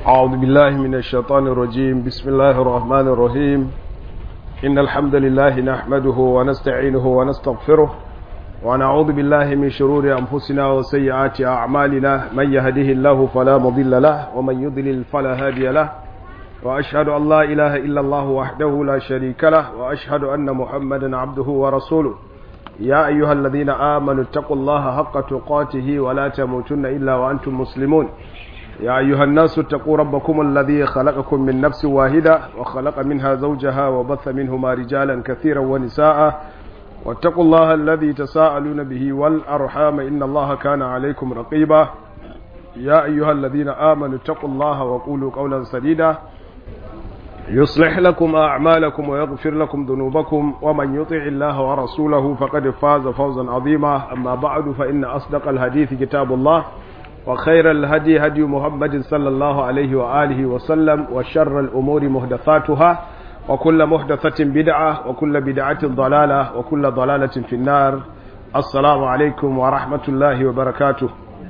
أعوذ بالله من الشيطان الرجيم بسم الله الرحمن الرحيم إن الحمد لله نحمده ونستعينه ونستغفره ونعوذ بالله من شرور أنفسنا وسيئات أعمالنا من يهده الله فلا مضل له ومن يضلل فلا هادي له وأشهد أن لا إله إلا الله وحده لا شريك له وأشهد أن محمدا عبده ورسوله يا أيها الذين آمنوا اتقوا الله حق تقاته ولا تموتن إلا وأنتم مسلمون يا أيها الناس اتقوا ربكم الذي خلقكم من نفس واحدة وخلق منها زوجها وبث منهما رجالا كثيرا ونساء واتقوا الله الذي تساءلون به والأرحام إن الله كان عليكم رقيبا يا أيها الذين آمنوا اتقوا الله وقولوا قولا سديدا يصلح لكم أعمالكم ويغفر لكم ذنوبكم ومن يطع الله ورسوله فقد فاز فوزا عظيما أما بعد فإن أصدق الحديث كتاب الله وخير الهدي هدي محمد صلى الله عليه وآله وسلم وشر الأمور محدثاتها وكل محدثة بدعة وكل بدعة ضلالة وكل ضلالة في النار السلام عليكم ورحمة الله وبركاته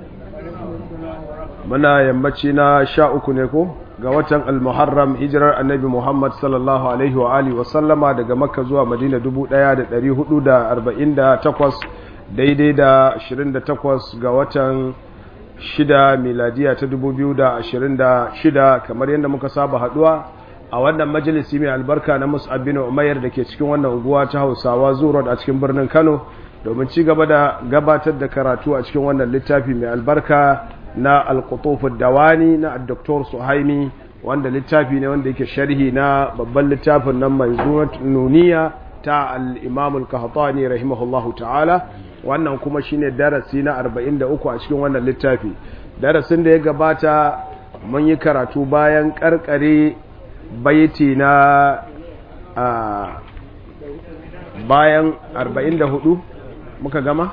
muna yammaci na sha uku ne ko ga watan almuharram hijirar annabi muhammad sallallahu alaihi wa alihi wa sallama daga makka zuwa madina 1448 daidai da 28 ga watan shida miladiya ta 2026 kamar yadda muka saba haduwa a wannan majalisi mai albarka na mus'ab bin umayr da ke cikin wannan unguwa ta hausawa zuwa a cikin birnin kano domin ci gaba da gabatar da karatu a cikin wannan littafi mai albarka na alkutufin dawani na dr suhaimi wanda littafi ne wanda yake sharhi na babban littafin nan mai nuniya ta al-imam al-qahtani rahimahullahu ta'ala wannan kuma shine darasi na 43 a cikin wannan littafi darasin da ya gabata mun yi karatu bayan karkare baiti na bayan 44 muka gama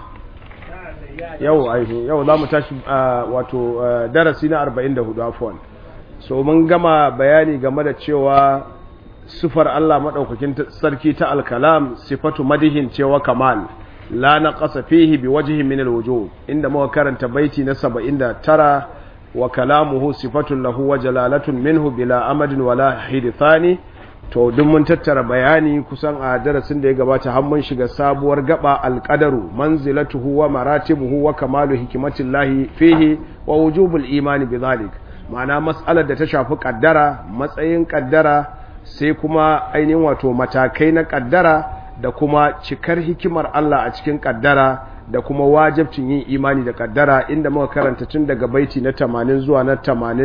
yau ainihin yau za mu tashi wato darasi na 44 afwan so mun gama bayani game da cewa sufar Allah maɗaukakin sarki ta alkalam sifatu madihin cewa kamal la na ƙasa fihi bi wajihin min alwujuh inda muka karanta baiti na 79 wa kalamuhu sifatun lahu wa jalalatun minhu bila amadin wala hidithani to duk mun tattara bayani kusan a darasin da ya gabata har mun shiga sabuwar gaba alqadaru manzilatuhu wa maratibuhu wa kamalu hikmatillahi fihi wa wujubul imani bidhalik ma'ana mas'alar da ta shafi kaddara matsayin kaddara sai kuma ainihin wato matakai na kaddara da kuma cikar hikimar Allah a cikin kaddara da kuma wajibcin yin imani da kaddara inda muka karanta tun daga baiti na 80 zuwa na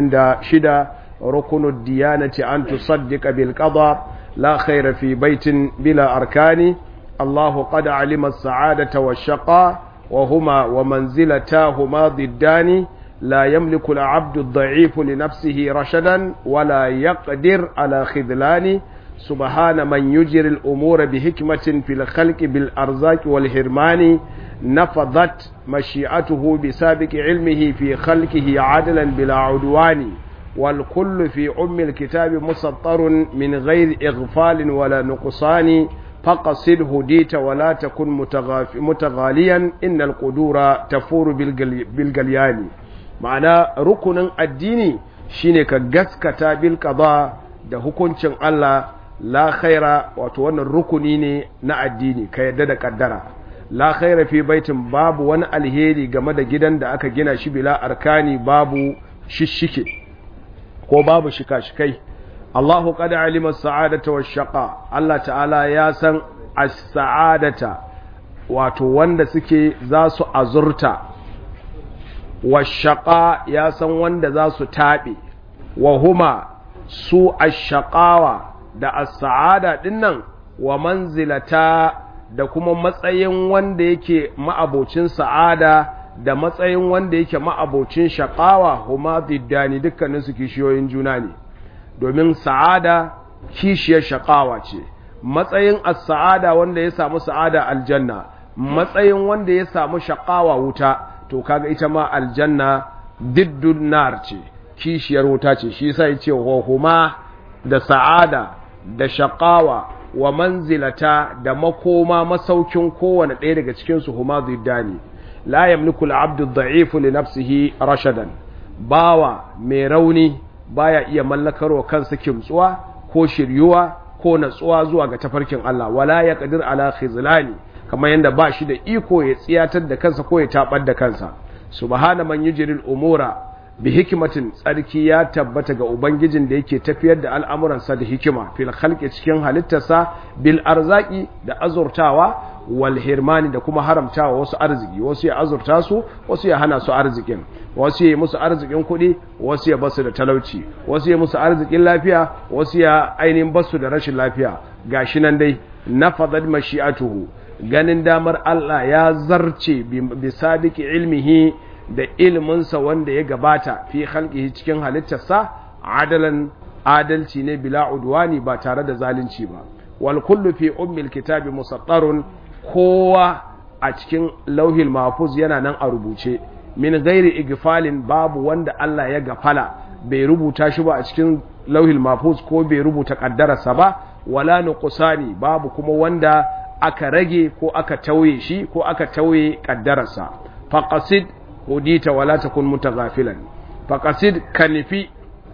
86 ركن الديانة أن تصدق بالقضاء لا خير في بيت بلا أركان الله قد علم السعادة والشقاء وهما ومنزلتاهما ضدان لا يملك العبد الضعيف لنفسه رشدا ولا يقدر على خذلان سبحان من يجري الأمور بحكمة في الخلق بالأرزاق والهرمان نفضت مشيئته بسابق علمه في خلقه عدلا بلا عدوان والكل في أم الكتاب مسطر من غير إغفال ولا نقصان فقصد هديت ولا تكن متغاليا إن القدور تفور بالقليان معنى ركن الدين شينك قسكتا بالقضاء da hukuncin Allah la khaira wato wannan rukuni ne na addini ka yadda da kaddara la khaira fi baitin babu wani alheri game da gidan da aka gina shi bila arkani babu shishike ko babu shika-shikai Allahu qad alima as-sa'adata wash-shaqa Allah ta'ala ya san as-sa'adata wato wanda suke za su azurta wash-shaqa ya san wanda za su tabe wa huma su ash-shaqawa da as-sa'ada dinnan wa manzilata da kuma matsayin wanda yake ma'abocin sa'ada da matsayin wanda yake ma'abocin shaƙawa huma diddani dukkaninsu kishiyoyin juna ne domin sa'ada kishiyar shaƙawa ce matsayin as-sa'ada wanda ya samu sa'ada aljanna matsayin wanda ya samu shaƙawa wuta to kaga ita ma aljanna diddun nar ce kishiyar wuta ce shi yasa yace wa huma da sa'ada da shaƙawa wa manzilata da makoma masaukin kowane ɗaya daga cikin su huma diddani la yamliku al-abdu ad-da'ifu li nafsihi rashadan bawa mai rauni baya iya mallakarwa kansa kimtsuwa ko shiryuwa ko natsuwa zuwa ga tafarkin Allah wala ya qadir ala khizlani kamar yanda ba shi da iko ya tsiyatar da kansa ko ya tabar da kansa subhana man yujril umura bi hikmatin tsarki ya tabbata ga ubangijin da yake tafiyar da al'amuransa da hikima fil khalqi cikin halittarsa bil arzaki da azurtawa wal hirmani da kuma haramtawa wasu arziki wasu ya azurta su wasu ya hana su arzikin wasu ya musu arzikin kuɗi wasu ya basu da talauci wasu ya musu arzikin lafiya wasu ya ainihin basu da rashin lafiya gashi nan dai nafadad mashi'atuhu ganin damar Allah ya zarce bi sadiki ilmihi da ilminsa wanda ya gabata fi halƙihi cikin halittarsa adalan adalci ne bila udwani ba tare da zalunci ba wal kullu fi ummil kitabi musattarun kowa a cikin lauhil mahfuz yana nan a rubuce min ghairi igfalin babu wanda Allah ya gafala bai rubuta shi ba a cikin lauhil mahfuz ko bai rubuta kaddararsa ba wala nuqsani babu kuma wanda aka rage ko aka tauye shi ko aka tauye kaddararsa faqasid hudita wala takun mutaghafilan faqasid kanifi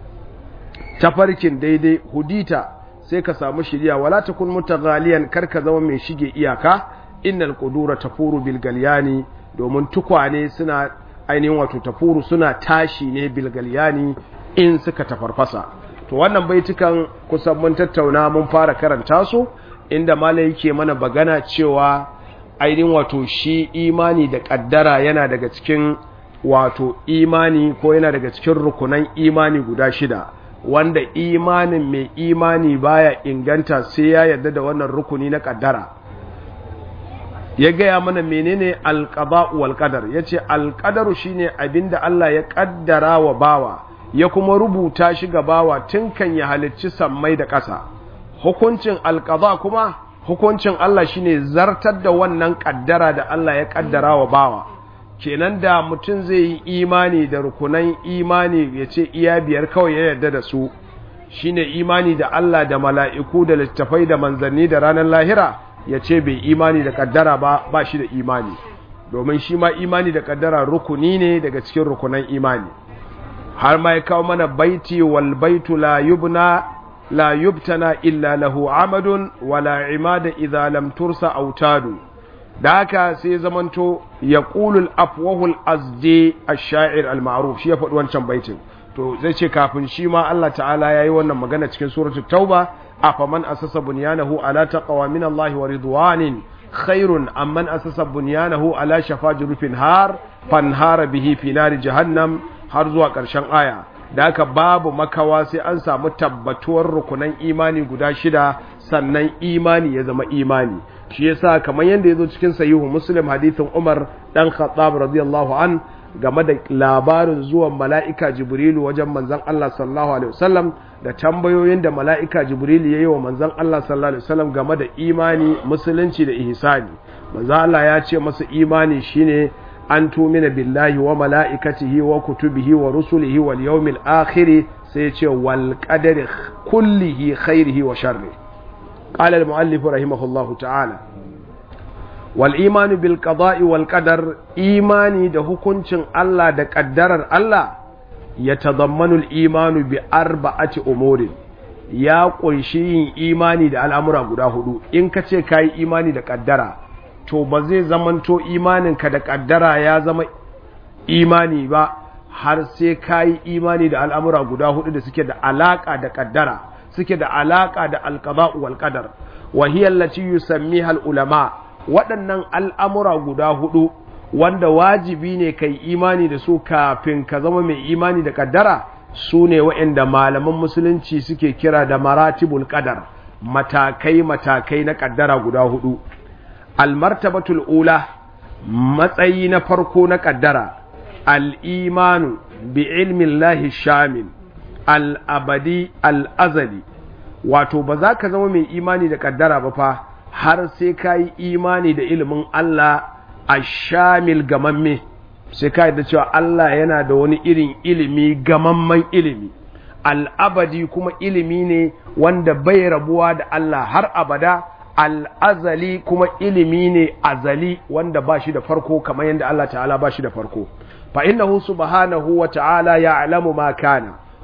tafarkin daidai hudita sai ka samu shiriya wala takun mutaghaliyan kar ka zama mai shige iyaka innal qudura tafuru bil galyani domin tukwane suna ainihin wato tafuru suna tashi ne bil galyani in suka tafarfasa to wannan baitukan kusan mun tattauna mun fara karanta su inda malai yake mana bagana cewa ainihin wato shi imani da kaddara yana daga cikin wato imani ko yana daga cikin rukunan imani guda shida wanda imanin mai imani baya inganta sai ya yarda da wannan rukuni na kaddara ya gaya mana menene alqada'u wal qadar yace alqadaru shine abinda Allah ya kaddara wa bawa ya kuma rubuta shi ga bawa tun kan ya halicci sammai da ƙasa hukuncin alqada kuma hukuncin Allah shine zartar da wannan kaddara da Allah ya kaddara wa bawa kenan da mutum zai yi imani da rukunan imani ya ce iya biyar kawai ya yarda da su shine imani da Allah da mala'iku da littafai da manzanni da ranar lahira ya ce bai imani da kaddara ba ba shi da imani domin shi ma imani da kaddara rukuni ne daga cikin rukunan imani har ma ya kawo mana baiti wal baitu la yubna la yubtana illa lahu amadun wala imada idza lam tursa autadu da haka sai zamanto ya ƙulul afwahul azdi a sha'ir al-ma'ruf shi ya faɗi wancan baitin to zai ce kafin shi ma Allah ta'ala ya yi wannan magana cikin suratul tauba afaman asasa bunyanahu ala taqwa min Allah wa ridwanin khairun amman asasa bunyanahu ala shafa jurufin har fanhara bihi fi nari jahannam har zuwa ƙarshen aya da haka babu makawa sai an samu tabbatuwar rukunan imani guda shida sannan imani ya zama imani shi yasa kamar yadda yazo cikin sahihu muslim hadithin umar dan khattab radiyallahu an game da labarin zuwan mala'ika jibrilu wajen manzon Allah sallallahu alaihi wasallam da tambayoyin da mala'ika jibrilu yayi wa manzon Allah sallallahu alaihi wasallam game da imani musulunci da ihsani manzon Allah ya ce masa imani shine an tumina billahi wa mala'ikatihi wa kutubihi wa rusulihi wal yawmil akhir sai ya ce wal qadari kullihi khairihi wa sharri قال المؤلف رحمه الله تعالى والإيمان بالقضاء والقدر إيماني ده hukuncin Allah da ƙaddarar Allah ya tazammanu al-imanu bi arba'ati umurin ya ƙunshi yin imani da al'amura guda hudu in ka ce ka yi imani da ƙaddara to ba zai zamanto imaninka da ƙaddara ya zama imani ba har sai ka yi imani da al'amura guda hudu da suke da alaƙa da ƙaddara suke da alaƙa da alƙaba'u wal qadar wa hiya allati yusammiha ulama waɗannan al'amura guda hudu wanda wajibi ne kai imani da su kafin ka zama mai imani da kaddara su ne waɗanda malaman musulunci suke kira da maratibul qadar matakai matakai na kaddara guda hudu almartabatul ula matsayi na farko na kaddara al-imanu bi ilmin lahi shamil al'abadi al'azali wato ba za ka zama mai imani da kaddara ba fa har sai ka yi imani da ilimin Allah a shamil gamamme sai ka da cewa Allah yana da wani irin ilimi gamamman ilimi al'abadi kuma ilimi ne wanda bai rabuwa da Allah har abada al'azali kuma ilimi ne azali wanda ba shi da farko kamar yadda Allah ta'ala ba shi da farko fa innahu subhanahu wa ta'ala ya'lamu ma kana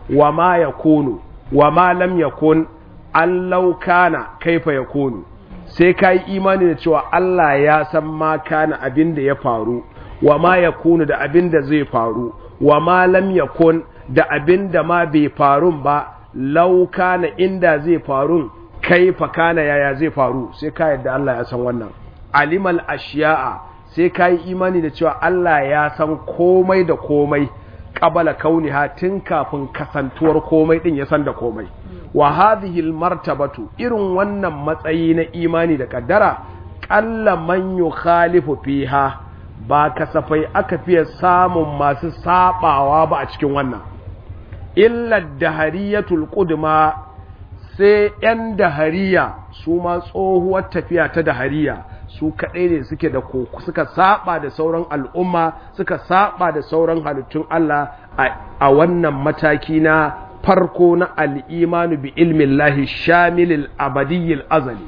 wa ma yakunu wa ma lam yakun an laukana kaifa yakunu sai ka yi imani da cewa Allah ya san ma kana abin da ya faru wa ma yakunu da abin da zai faru wa ma lam yakun da abin da ma bai faru ba laukana inda zai faru kaifa kana yaya zai faru sai ka yadda Allah ya san wannan alimal ashiya'a sai ka yi imani da cewa Allah ya san komai da komai qabala kauniha tun kafin kasantuwar komai din ya san da komai wa hadhihi martabatu irin wannan matsayi na imani da kaddara qalla man yukhalifu fiha ba kasafai aka fiye samun masu sabawa ba a cikin wannan illa dahariyatul qudma sai yan dahariya su ma tsohuwar tafiya ta dahariya su kaɗai ne suke da suka saba da sauran al'umma suka saba da sauran halittun Allah a wannan mataki na farko na al'imanu bi ilmin lahi shamilil abadiyyil azali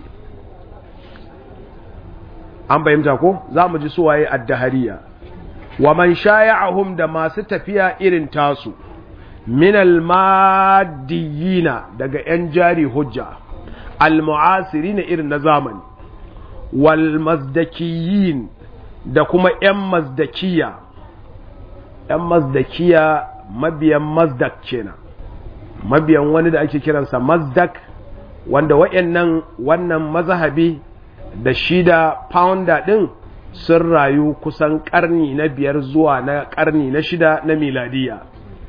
an bayyanta ko za mu ji suwaye addahariya wa man shaya'ahum da masu tafiya irin tasu minal madiyina daga 'yan jari hujja al-mu'asiri na irin na zamani wal mazdakiyin da kuma 'yan mazdakiya 'yan mazdakiya mabiyan mazdak kenan mabiyan wani da ake kiransa mazdak wanda wa'annan wannan mazhabi da shi da founder din sun rayu kusan karni na biyar zuwa na karni na shida na miladiya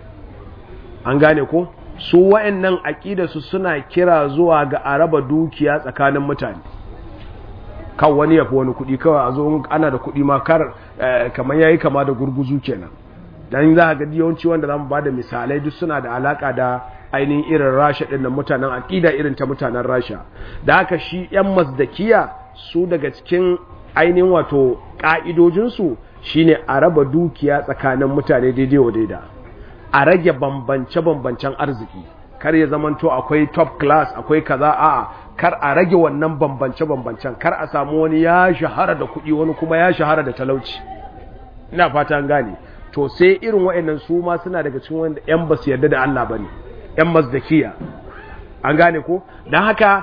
an gane ko su wa'annan aƙidarsu suna kira zuwa ga araba dukiya tsakanin mutane kan wani yafi wani kuɗi kawai a zo ana da kuɗi ma kar kamar yayi kama da gurguzu kenan dan za ga yawanci wanda zamu bada misalai duk suna da alaka da ainihin irin rasha din nan mutanen aqida irin ta mutanen rasha da haka shi yan mazdakiya su daga cikin ainihin wato ka'idojin su shine a raba dukiya tsakanin mutane daidai wa daida a rage bambance bambancen arziki kar ya zamanto akwai top class akwai kaza a'a kar a rage wannan bambance bambancen kar a samu wani ya shahara da kuɗi wani kuma ya shahara da talauci ina fata an gane to sai irin wa'annan su ma suna daga cikin wanda yan basu yarda da Allah bane yan mazdakiya an gane ko dan haka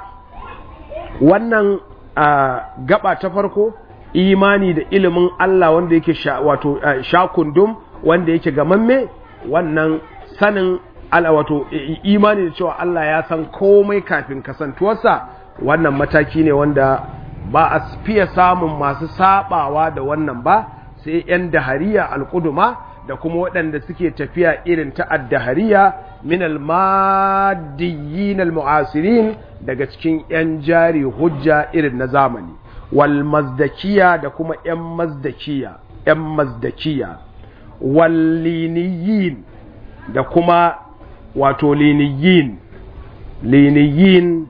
wannan gaba ta farko imani da ilimin Allah wanda yake wato shakundum wanda yake gamamme wannan sanin ala wato imani da cewa Allah ya san komai kafin kasantuwarsa wannan mataki ne wanda ba a fiye samun masu sabawa da wannan ba sai 'yan dahariya alƙuduma da kuma waɗanda suke tafiya irin ta addahariya min almadiyyin almu'asirin daga cikin 'yan jari hujja irin na zamani wal mazdakiya da kuma 'yan mazdakiya 'yan mazdakiya wal liniyin da kuma wato liniyin liniyin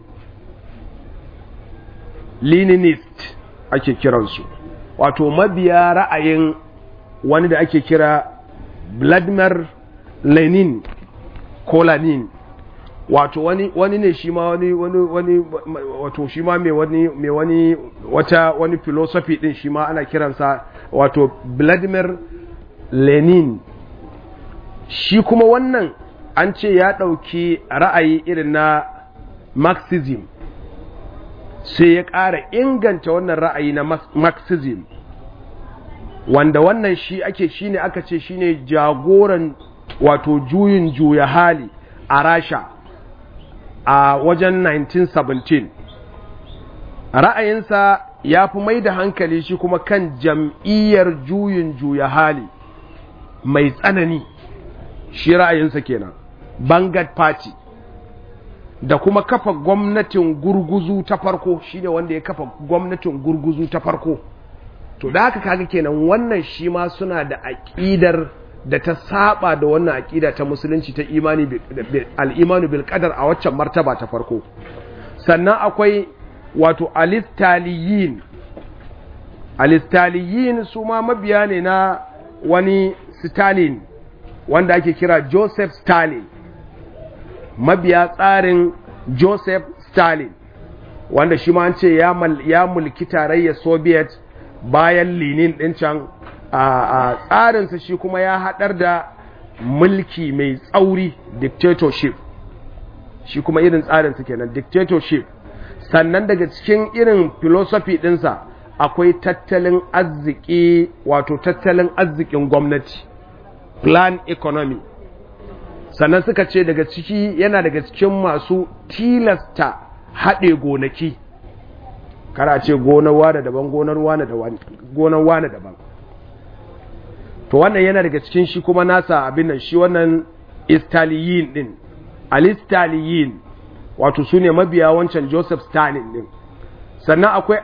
leninist ake kiransu wato mabiya ra'ayin wani da ake kira Vladimir Lenin ko Lenin wato wani wani ne shi ma wani wani wani wato shi ma mai wani mai wani wata wani philosophy din shi ma ana kiransa wato Vladimir Lenin shi kuma wannan an ce ya ɗauki ra'ayi irin na Marxism sai ya ƙara inganta wannan ra'ayi na Marxism wanda wannan shi ake shine aka ce shine jagoran wato juyin juya hali a Rasha a wajen 1917 ra'ayinsa ya fi mai da hankali shi kuma kan jam'iyyar juyin juya hali mai tsanani shi ra'ayinsa kenan Bangat Party da kuma kafa gwamnatin gurguzu ta farko shine wanda ya kafa gwamnatin gurguzu ta farko to da haka kaga kenan wannan shi ma suna da aƙidar da ta saba da wannan aƙida ta musulunci ta imani al-imanu bil qadar a waccan martaba ta farko sannan akwai wato alistaliyin alistaliyin su ma mabiya ne na wani Stalin wanda ake kira Joseph Stalin mabiya tsarin Joseph Stalin wanda shi ma an ce ya mulki tarayyar Soviet bayan linin ɗin can a tsarinsa shi kuma ya haɗar da mulki mai tsauri dictatorship shi kuma irin tsarin su kenan dictatorship sannan daga cikin irin philosophy ɗinsa akwai tattalin arziki wato tattalin arzikin gwamnati plan economy sannan suka ce daga ciki yana daga cikin masu tilasta haɗe gonaki kara ce gonar wane daban gonar wane daban gonar wane daban to wannan yana daga cikin shi kuma nasa abin nan shi wannan istaliyin din alistaliyin wato su ne mabiya wancan joseph stalin din sannan akwai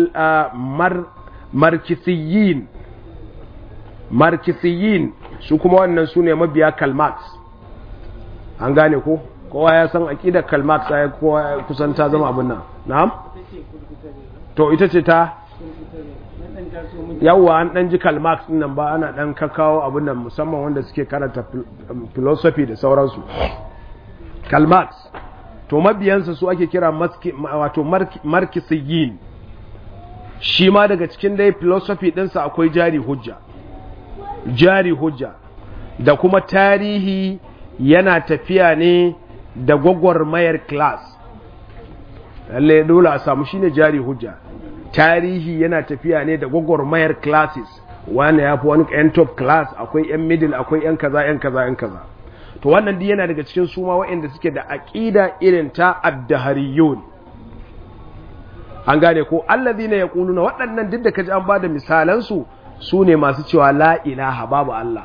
al-markisiyin markisiyin su kuma wannan su ne mabiya kalmax an gane ko kowa ya san aƙidar kalmax ya kowa kusan ta zama abin nan na'am to ita ce ta yawwa an ɗan ji kalmax nan ba ana ɗan kakawo abin nan musamman wanda suke karanta philosophy da sauransu kalmax to mabiyansa su ake kira wato markisiyin shi ma daga cikin dai philosophy ɗinsa akwai jari hujja jari hujja da kuma tarihi yana tafiya ne da gwagwarmayar class lalle dole a samu shine jari hujja tarihi yana tafiya ne da gwagwarmayar classes wani ya fi wani yan top class akwai yan middle akwai yan kaza yan kaza yan kaza to wannan duk yana daga cikin suma waɗanda suke da aƙida irin ta addahariyun an gane ko allazina yaquluna waɗannan duk da kaji an bada misalan su su ne masu cewa la ilaha babu Allah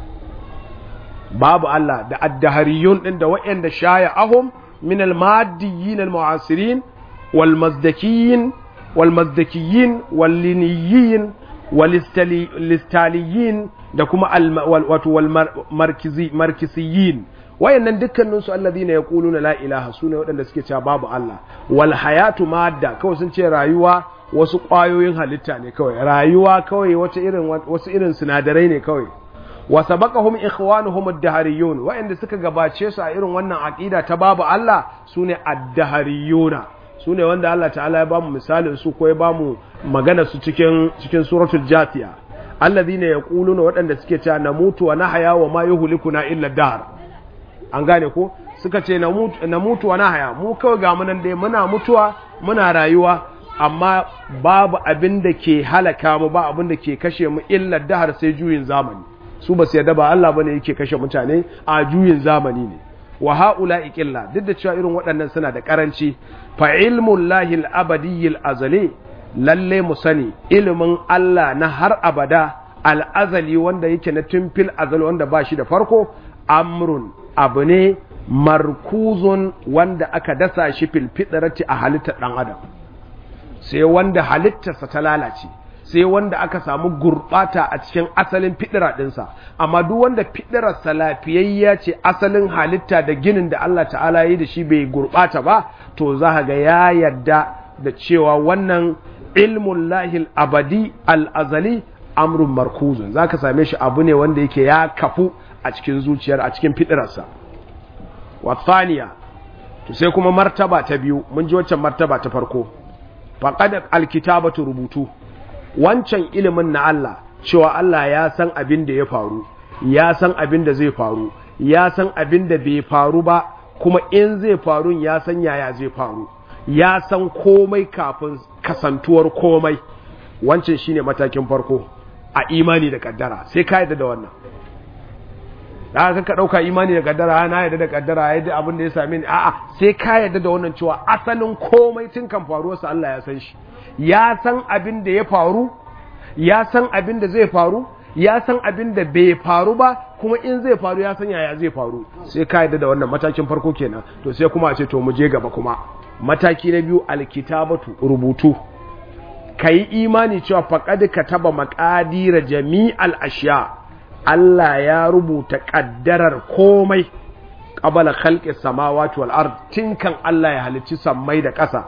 babu Allah da addahariyun din da waɗanda shaya ahum min al-maddiyin al-mu'asirin wal mazdakiyin wal mazdakiyin wal liniyin wal istaliyin da kuma wato wal markisiyin wayannan dukkanin su alladhina yaquluna la ilaha sune waɗanda suke cewa babu Allah wal hayatu madda kawai sun ce rayuwa wasu ƙwayoyin halitta ne kawai rayuwa kawai wata irin wasu irin sinadarai ne kawai wa sabaqahum ikhwanuhum ad-dahariyun wa'anda suka gabace su a irin wannan aqida ta babu Allah sune ad-dahariyuna sune wanda Allah ta'ala ya bamu misalin su ko ya bamu magana su cikin cikin suratul jathiya alladhina yaquluna waɗanda suke cewa namutu wa nahya wa ma yuhlikuna illa dar an gane ko suka ce namutu wa nahya mu kawai ga mu nan dai muna mutuwa muna rayuwa amma babu abin da ke halaka mu ba abin da ke kashe mu illa dahar sai juyin zamani su ba su yarda ba Allah bane yake kashe mutane a juyin zamani ne wa haula iqilla duk da cewa irin waɗannan suna da karanci fa ilmul lahi al-abadi al-azali lalle mu sani ilimin Allah na har abada al-azali wanda yake na tumfil azali wanda ba shi da farko amrun abu ne markuzun wanda aka dasa shi fil fitrati a halittar dan adam sai wanda halittarsa ta lalace sai wanda aka samu gurɓata a cikin asalin fidira ɗinsa amma duk wanda fidirarsa lafiyayya ce asalin halitta da ginin da Allah ta'ala yi da shi bai gurɓata ba to za ga ya yarda da cewa wannan ilmun lahil abadi al'azali amrun markuzun za ka same shi abu ne wanda yake ya kafu a cikin zuciyar a cikin fidirarsa wasaniya to sai kuma martaba ta biyu mun ji waccan martaba ta farko faqad alkitabatu rubutu wancan ilimin na Allah cewa Allah ya san abin da ya faru ya san abin da zai faru ya san abin da bai faru ba kuma in zai faru ya san yaya zai faru ya san komai kafin kasantuwar komai wancan shine matakin farko a imani da kaddara sai ka yadda da wannan da aka ka dauka imani da kaddara na yadda da kaddara yadda abin da ya same ni a'a sai ka yadda da wannan cewa asalin komai tun kan faruwarsa Allah ya san shi ya san abin da ya faru ya san abin da zai faru ya san abin da bai faru ba kuma in zai faru ya san yaya zai faru sai ka yadda da wannan matakin farko kenan to sai kuma a ce to mu je gaba kuma mataki na biyu alkitabatu rubutu kayi imani cewa faqad kataba maqadira jami'al ashiya Allah ya rubuta kaddarar komai qabala khalqis samawati wal ard tinkan Allah ya halicci sammai da ƙasa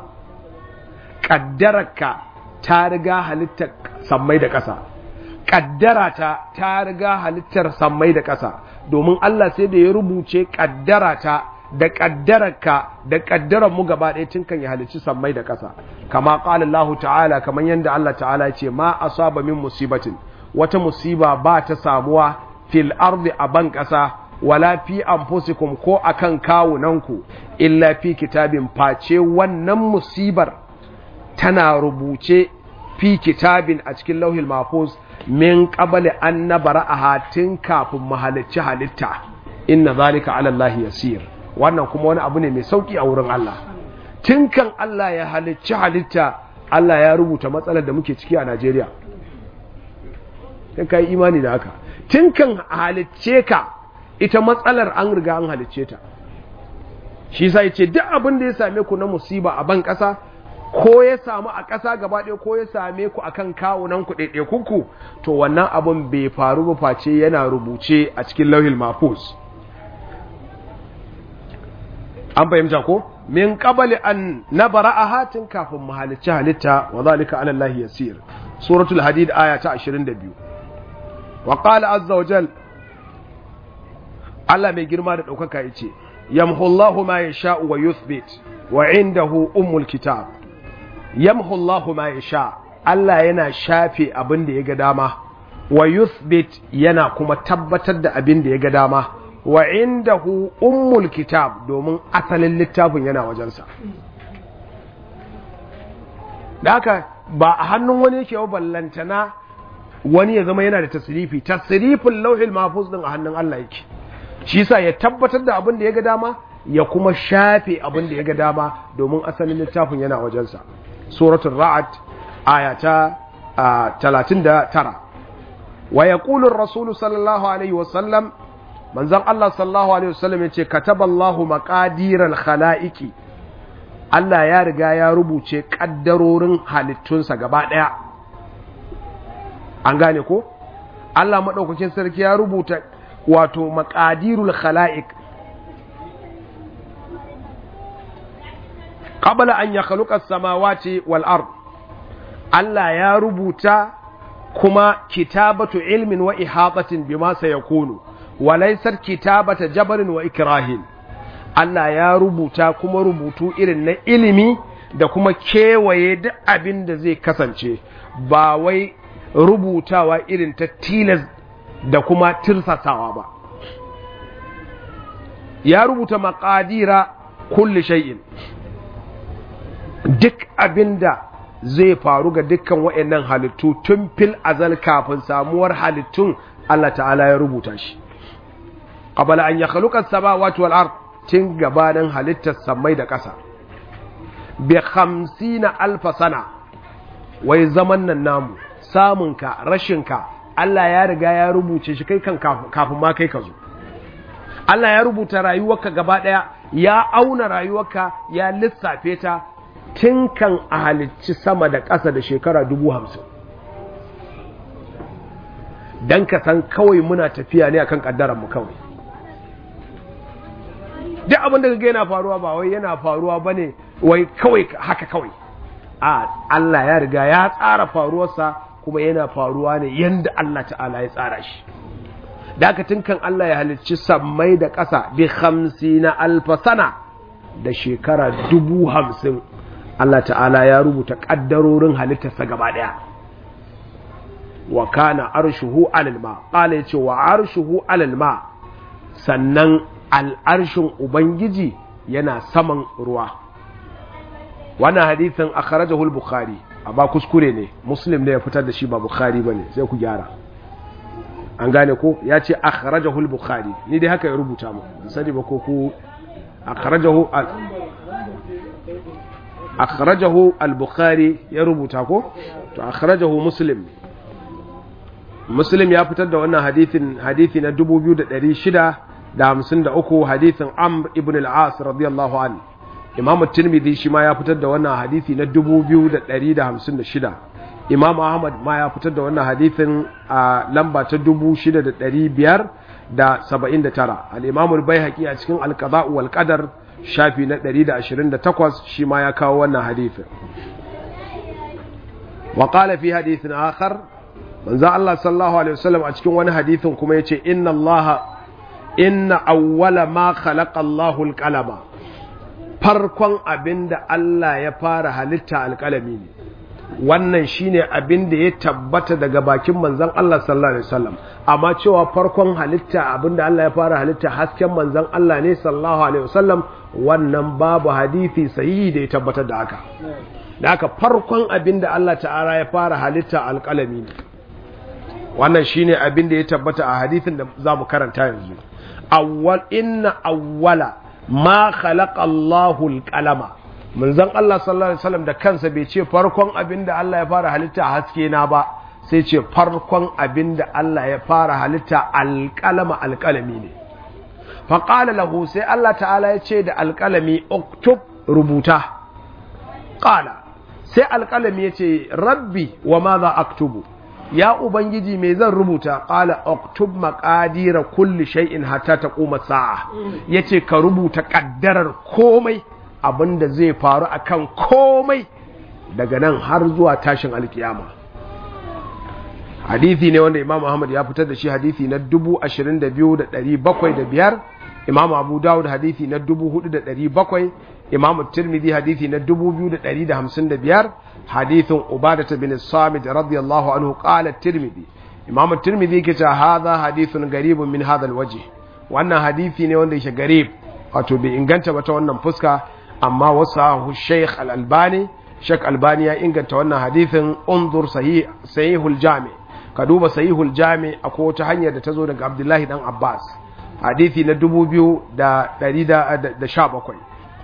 ƙaddararka ta riga halittar sammai da ƙasa ƙaddara ta ta riga halittar sammai da ƙasa domin Allah sai da ya rubuce ƙaddara ta da ƙaddararka da ƙaddarar mu gaba ɗaya tun kan ya halicci sammai da ƙasa kama ƙala Allah ta'ala kamar yadda Allah ta'ala ce ma asaba min musibatin wata musiba ba ta samuwa fil ardi a ban ƙasa wala fi anfusikum ko akan kawunanku illa fi kitabin face wannan musibar tana rubuce fi kitabin a cikin lauhil mahfuz min qabli an nabra'aha tun kafin mahalicci halitta inna zalika ala Allah yasir wannan kuma wani abu ne mai sauki a wurin Allah tun kan Allah ya halicci halitta Allah ya rubuta matsalar da muke ciki a Najeriya sai kai imani da haka tun kan halicce ka ita matsalar an riga an halicce ta shi sai ce duk abin da ya same ku na musiba a ban ƙasa ko ya samu a ƙasa gaba ɗaya ko ya same ku akan kawunan ku ɗaiɗaikunku to wannan abin bai faru ba face yana rubuce a cikin lauhil mafus an fahimta ko min qabali an nabara hatin kafin mahalicci halitta wa zalika ala Allah yasir suratul hadid aya ta 22 wa qala azza wa jal Allah mai girma da daukaka yace yamhu Allahu ma yasha'u wa yuthbit wa indahu ummul kitab yamhu Allahu ma yasha Allah yana shafe abin da ya ga dama wa yuthbit yana kuma tabbatar da abin da ya ga dama wa indahu ummul kitab domin asalin littafin yana wajensa da haka ba a hannun wani yake wa ballantana wani ya zama yana da tasirifi tasirifin lauhil mahfuz din a hannun Allah yake shi yasa ya tabbatar da abin da ya ga dama ya kuma shafe abin da ya ga dama domin asalin littafin yana wajensa suratul ra'd aya ta 39 wa yaqulu ar-rasul sallallahu alaihi wa sallam manzon Allah sallallahu alaihi wasallam yace kataballahu maqadiral khalaiqi Allah ya riga ya rubuce kaddarorin halittunsa gaba daya an gane ko Allah madaukakin sarki ya rubuta wato maqadirul khalaiq qabla an yakhluqa as-samawati wal ard Allah ya rubuta kuma kitabatu ilmin wa ihatatin bima sayakunu walaisar kitabata jabarin wa ikrahin Allah ya rubuta kuma rubutu irin na ilimi da kuma kewaye duk abin da zai kasance ba wai rubutawa irin ta tilas da kuma tirsasawa ba ya rubuta maƙadira kulli shay'in duk abin da zai faru ga dukkan waɗannan halittu tun fil azal kafin samuwar halittun Allah ta'ala ya rubuta shi qabala an yakhluqa as-samawati wal ard tun gabanin halittar samai da ƙasa bi 50 alf sana wai zaman nan namu samunka rashinka Allah ya riga ya rubuce shi kai kan kafin ma kai ka zo Allah ya rubuta rayuwarka gaba daya ya auna rayuwarka ya lissafe ta tun kan a halicci sama da ƙasa da shekara dubu hamsin don ka san kawai muna tafiya ne akan mu kawai duk abin da ga yana faruwa ba wai yana faruwa ba ne wai kawai haka kawai a Allah ya riga ya tsara faruwarsa kuma yana faruwa ne yadda Allah ta'ala ya tsara shi da aka kan Allah ya halicci sammai da ƙasa bi hamsi na alfasana da shekara dubu hamsin Allah ta'ala ya rubuta ƙaddarorin halittarsa gaba ɗaya wa kana arshuhu alal ma qala yace wa arshuhu alal ma sannan al'arshin ubangiji yana saman ruwa wannan hadithin akhrajahu al-bukhari amma kuskure ne muslim ne ya fitar da shi ba bukhari bane sai ku gyara an gane ko ya ce akhrajahu al-bukhari ni dai haka ya rubuta mu sani ba ko ku akhrajahu akhrajahu al-bukhari ya rubuta ko to akhrajahu muslim muslim ya fitar da wannan hadithin hadithi na 2653 hadithin amr ibn al-as radiyallahu anhu imam tirmidhi shi ma ya fitar da wannan hadithi na 2156 imam ahmad ma ya fitar da wannan hadithin a lamba ta 6579 al-imam al-baihaqi a cikin al-qada' wal qadar shafi na 128 shi ma ya kawo wannan hadithin wa qala fi hadithin akhar manzo Allah sallallahu alaihi wasallam a cikin wani hadithin kuma yace inna Allah inna awwala ma khalaqa Allahu al-qalama farkon abinda Allah ya fara halitta alƙalami ne wannan shine abin da ya tabbata daga bakin manzon Allah sallallahu alaihi wasallam amma cewa farkon halitta abinda Allah ya fara halitta hasken manzon Allah ne sallallahu alaihi wasallam wannan babu hadisi sahihi da ya tabbatar da haka da haka farkon abin da Allah ta'ala ya fara halitta alƙalami ne wannan shine abin da ya tabbata a hadisin da zamu karanta yanzu awwal inna awwala ma khalaqa Allahu alqalama manzon Allah sallallahu alaihi wasallam da kansa bai ce farkon abin da Allah ya fara halitta haske na ba sai ce farkon abin da Allah ya fara halitta alqalama alqalami ne fa qala lahu sai Allah ta'ala ya ce da alqalami uktub rubuta qala sai alqalami ya ce rabbi wa madha aktubu ya ubangiji me zan rubuta qala uktub maqadira kulli shay'in hatta taquma sa'a yace ka rubuta kaddarar komai abinda zai faru akan komai daga nan har zuwa tashin alkiyama hadithi ne wanda imam ahmad ya fitar da shi hadithi na 22705 imam abu dawud hadithi na 4700 imam tirmidhi hadithi na 2255 hadithin ubadah bin samit radiyallahu anhu qala tirmidhi imam tirmidhi ke cewa hadha hadithun garibun min hadha alwajh wannan hadithi ne wanda yake garib wato bai inganta ba ta wannan fuska amma wasu sheikh al-albani sheikh albani ya inganta wannan hadithin unzur sahih sahihul jami ka duba sahihul jami akwai wata hanyar da ta zo daga abdullahi dan abbas hadithi na 2117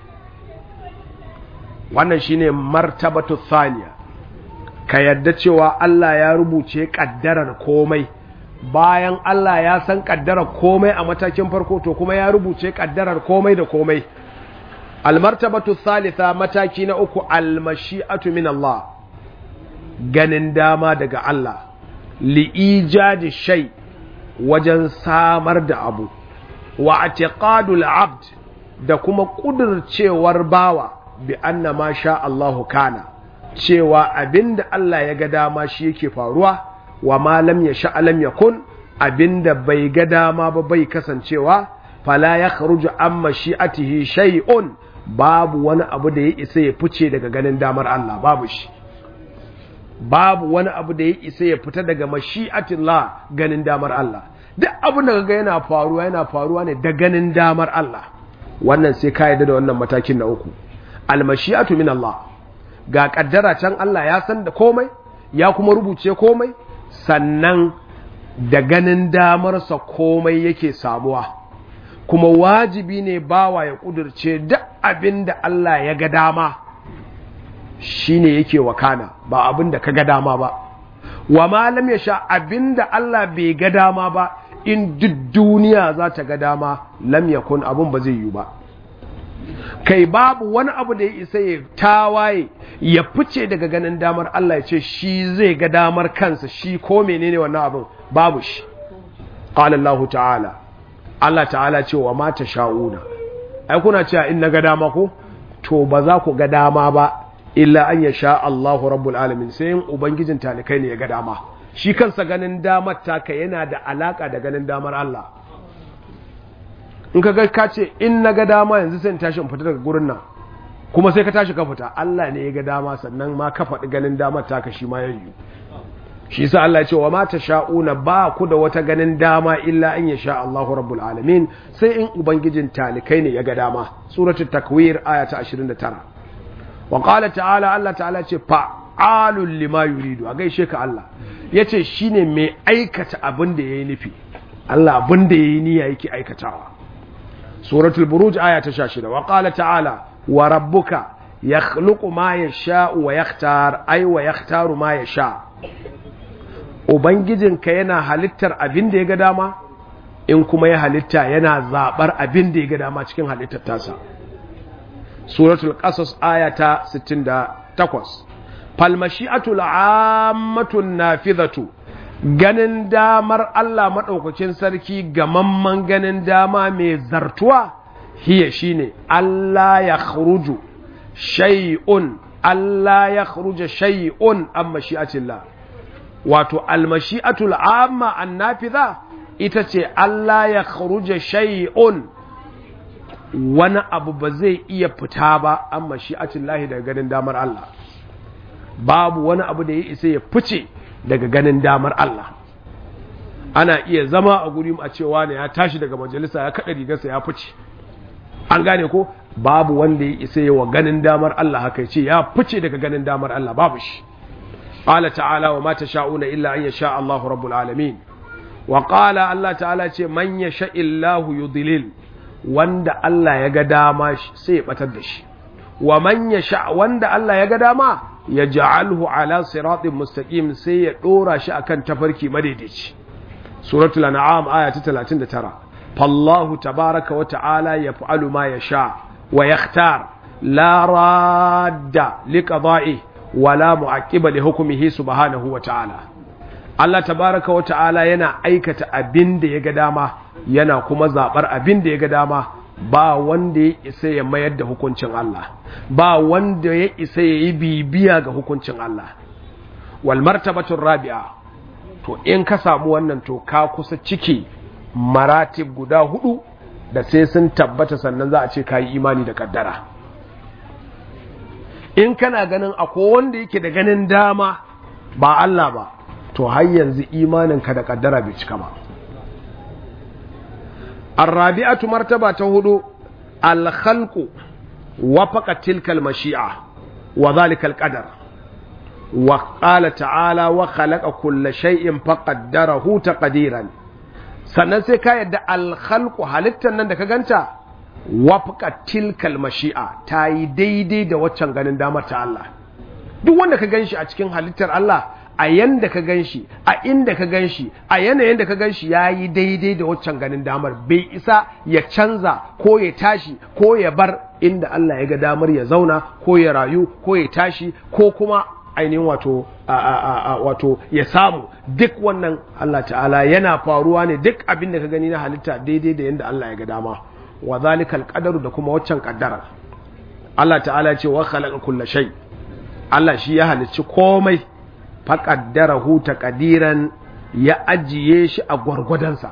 wannan shine martabatu thaniya ka yadda cewa Allah ya rubuce kaddarar komai bayan Allah ya san kaddarar komai a matakin farko to kuma ya rubuce kaddarar komai da komai almartabatu thalitha mataki na uku almashi'atu min Allah ganin dama daga Allah li'ijadi shay wajen samar da abu wa atiqadul abd da kuma kudurcewar bawa bi anna ma sha Allahu kana cewa abinda Allah ya ga dama shi yake faruwa wa ma lam yasha lam yakun abinda bai ga dama ba bai kasancewa fala yakhruju amma shi'atihi shay'un babu wani abu da ya isa ya fice daga ganin damar Allah babu shi babu wani abu da ya isa ya fita daga mashi'atillah ganin damar Allah duk abin da kaga yana faruwa yana faruwa ne da ganin damar Allah wannan sai ka yarda da wannan matakin na uku almashi'atu min Allah ga kaddara can Allah ya san da komai ya kuma rubuce komai sannan da ganin damarsa komai yake samuwa kuma wajibi ne bawa ya kudurce duk abin da Allah ya ga dama shine yake wakana ba abin da ka ga dama ba wa malam ya sha abin da Allah bai ga dama ba in duk duniya za ta ga dama lam yakun abin ba zai yi ba kai babu wani abu da ya isa ya tawaye ya fice daga ganin damar Allah ya ce shi zai ga damar kansa shi ko menene wannan abin babu shi qala Allah ta'ala Allah ta'ala ce wa mata sha'una ai kuna cewa in na ga dama ko to ba za ku ga dama ba illa an ya sha Allahu rabbul alamin sai in ubangijin talikai ne ya ga dama shi kansa ganin damar taka yana da alaka da ganin damar Allah in ka ga ka ce in na ga dama yanzu sai in tashi in fita daga gurin nan kuma sai ka tashi ka fita Allah ne ya ga dama sannan ma ka faɗi ganin damar taka shi ma ya yi shi sa Allah ya ce wa ma sha'una ba ku da wata ganin dama illa an ya sha Allahu rabbul alamin sai in ubangijin talikai ne ya ga dama suratul takwir aya ta 29 wa qala ta'ala Allah ta'ala ce fa'alul lima yuridu a gaishe ka Allah yace shine mai aikata abin da yayi nufi Allah abin da yayi niyya yake aikatawa suratul buruj aya ta 16 wa qala ta'ala wa rabbuka yakhluqu ma yasha'u wa yakhtar ay wa yakhtaru ma yasha ubangijinka yana halittar abin da ya ga dama in kuma ya halitta yana zabar abin da ya ga dama cikin halittar tasa suratul qasas aya ta 68 fal mashi'atul ammatun nafidhatu ganin damar Allah madaukakin sarki gamamman ganin dama mai zartuwa hiya shine Allah ya khruju shay'un Allah ya khruja shay'un an mashi'atillah wato almashi'atul amma annafidha ita ce Allah ya khruja shay'un wani abu ba zai iya fita ba an mashi'atin lahi daga ganin damar Allah babu wani abu da ya isa ya fice daga ganin damar Allah ana iya zama a guri a cewa ne ya tashi daga majalisa ya kada rigarsa ya fice an gane ko babu wanda ya isa yawa ganin damar Allah haka ce ya fice daga ganin damar Allah babu shi qala ta'ala wa ma tasha'una illa an yasha Allahu rabbul alamin wa qala Allah ta'ala ce man yasha illahu yudlil wanda Allah ya ga dama sai ya batar da shi wa man yasha wanda Allah ya ga dama ya ja'alhu ala siratin mustaqim sai ya dora shi akan tafarki madaidaici suratul an'am aya ta 39 fallahu tabaraka wa ta'ala yaf'alu ma yasha wa yakhtar la radda liqada'i wa la mu'aqqiba li hukmihi subhanahu wa ta'ala Allah tabaraka wa ta'ala yana aikata abin da ya ga dama yana kuma zabar abin da ya ga dama ba wanda ya isa ya mayar da hukuncin Allah ba wanda ya isa ya yi bibiya ga hukuncin Allah wal martabatun rabi'a to in ka samu wannan to ka kusa ciki maratib guda hudu da sai sun tabbata sannan za a ce ka yi imani da kaddara in kana ganin akwai wanda yake da ganin dama ba Allah ba to har yanzu imaninka da kaddara bai cika ba الرابعة مرتبة هدو الخلق وفق تلك المشيئة وذلك القدر وقال تعالى وخلق كل شيء فقدره تقديرا sannan sai ka yadda alkhalqu halittar nan da ka ganta wafqa tilkal mashi'a ta yi daidai da waccan ganin damar ta Allah duk wanda ka ganshi a cikin halittar Allah a yanda ka gan shi a inda ka gan shi a yanayin da ka gan shi ya yi daidai da waccan ganin damar bai isa ya canza ko ya tashi ko ya bar inda Allah ya ga damar ya zauna ko ya rayu ko ya tashi ko kuma ainihin wato wato ya samu duk wannan Allah ta'ala yana faruwa ne duk abin da ka gani na halitta daidai da yanda Allah ya ga dama wa zalikal qadaru da kuma waccan kaddara Allah ta'ala ce wa khalaqa kulla shay Allah shi ya halicci komai faƙaddarahu taƙadiran ya ajiye shi a gwargwadonsa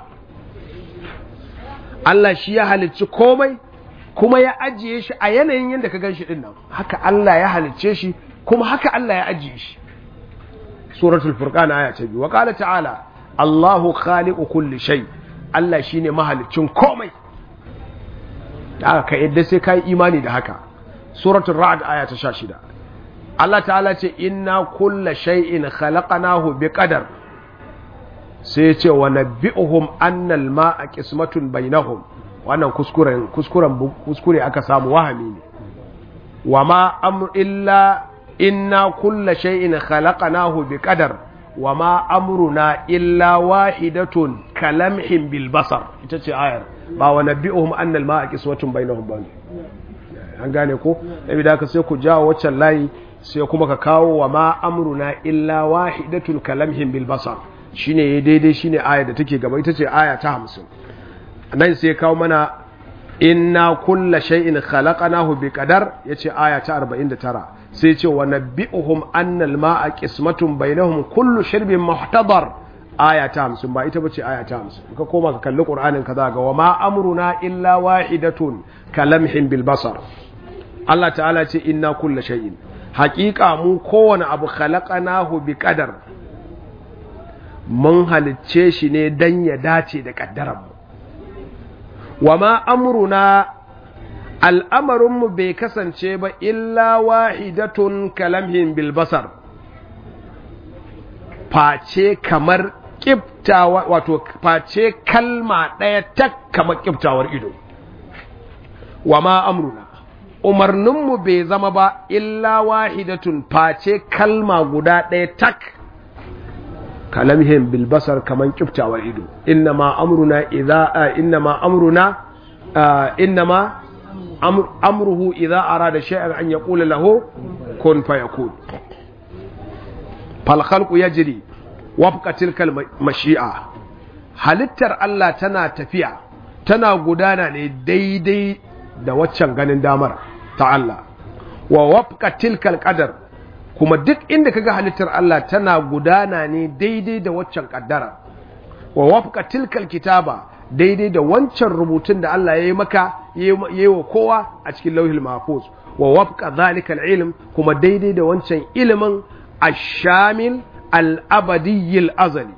Allah shi ya halicci komai kuma ya ajiye shi a yanayin yadda ka gan shi ɗin nan haka Allah ya halicce shi kuma haka Allah ya ajiye shi suratul furqan aya ta biyu wa qala ta'ala Allahu khaliqu kulli shay Allah shine mahaliccin komai da aka yadda sai kai imani da haka suratul ra'd aya ta 16 Allah ta'ala ce inna kulla shay'in khalaqnahu biqadar sai ce wa nabbi'uhum anna al-ma'a qismatun bainahum wannan kuskuren kuskuren kuskure aka samu wahami ne wa ma amr illa inna kulla shay'in khalaqnahu biqadar wa ma amruna illa wahidatun kalamhin bil basar ita ce ayar ba wa nabbi'uhum anna al-ma'a qismatun bainahum ba an gane ko da haka sai ku jawo waccan layi sai kuma ka kawo wa ma amruna illa wahidatul kalamhim bil basar shine yayi daidai shine aya da take gaba ita ce aya ta 50 nan sai kawo mana inna kulla shay'in khalaqnahu bi qadar yace aya ta 49 sai ce wa nabbi'uhum anna al ma'a qismatun bainahum kullu shirbin muhtadar aya ta 50 ba ita bace aya ta 50 ka koma ka kalli qur'anin ka ga wa ma amruna illa wahidatun kalamhim bil basar Allah ta'ala ce inna kulla shay'in haƙiƙa mu kowane abu khalaqanahu bi qadar mun halicce shi ne dan ya dace da ƙaddarar mu wa ma amruna al'amarin mu bai kasance ba illa wahidatun kalamhin bil basar face kamar kiftawa wato face kalma ɗaya tak kamar kiftawar ido wa ma amruna umarninmu bai zama ba illa wahidatun face kalma guda ɗaya tak kalamhim bil basar kaman kiftawar ido innama amruna idza innama amruna innama amruhu idza arada shay'an an yaqula lahu kun fayakun fal khalqu yajri wafqa tilka mashi'a halittar Allah tana tafiya tana gudana ne daidai da waccan ganin damar ta Allah wa wafqa tilkal qadar kuma duk inda kaga halittar Allah tana gudana ne daidai da waccan kaddara wa wafqa tilkal kitaba daidai da wancan rubutun da Allah ya yi maka ya yi wa kowa a cikin lauhil mahfuz wa wafqa zalika ilm kuma daidai da wancan ilimin ash-shamil al-abadi al-azali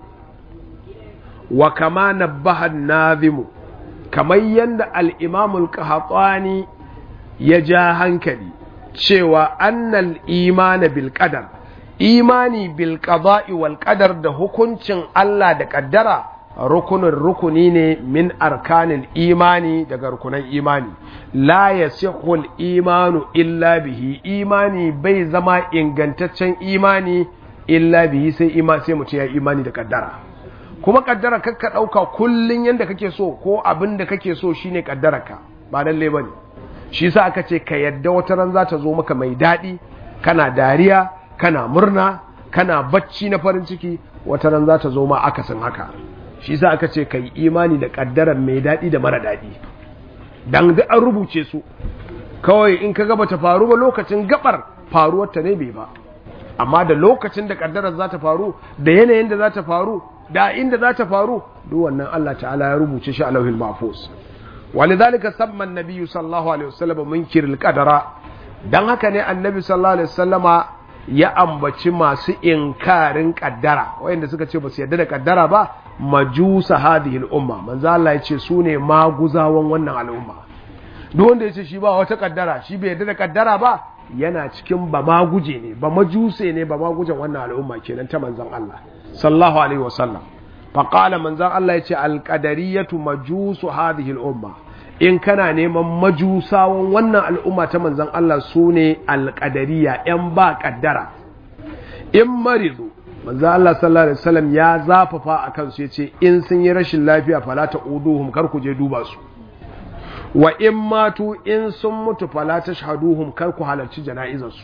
wa kama nabbaha an-nazim kamar yanda al-imam al-qahtani ya ja hankali cewa annal imana bil qadar imani bil qada'i wal qadar da hukuncin Allah da kaddara rukunin rukuni ne min arkanin imani daga rukunan imani la yasihul imanu illa bihi imani bai zama ingantaccen imani illa bihi sai ima sai mutum ya imani da kaddara kuma kaddara kakka dauka kullun yanda kake so ko abin da kake so shine kaddararka ba lalle bane shi yasa aka ce ka yadda wata ran za ta zo maka mai daɗi kana dariya kana murna kana bacci na farin ciki wata ran za ta zo ma akasin haka shi yasa aka ce ka yi imani da ƙaddarar mai daɗi da mara daɗi dan duk an rubuce su kawai in ka gaba ta faru ba lokacin gabar faruwar ta ne bai ba amma da lokacin da ƙaddarar za ta faru da yanayin da za ta faru da inda za ta faru duk wannan Allah ta'ala ya rubuce shi a lauhin mahfuz ولذلك سمى النبي صلى الله عليه وسلم منكر القدر dan haka ne annabi sallallahu alaihi wasallama ya ambaci masu inkarin kaddara wayanda suka ce ba su yarda da kaddara ba majusa hadhihi al-umma manzo Allah ya ce su ne maguzawan wannan al'umma duk wanda ya ce shi ba wata kaddara shi bai yarda da kaddara ba yana cikin ba maguje ne ba majuse ne ba magujan wannan al'umma kenan ta manzon Allah sallallahu alaihi wasallam faƙala manzan Allah ya ce alƙadariyatu majusu hadhihi al'umma in kana neman majusawan wannan al'umma ta manzan Allah su ne alƙadariya ‘yan ba ƙaddara in marizu manzan Allah sallallahu Alaihi wasallam ya zafafa a kansu ya ce in sun yi rashin lafiya fala ta uduhum kar ku je duba su wa in matu in sun mutu fala ta shahaduhum kar ku halarci jana'izarsu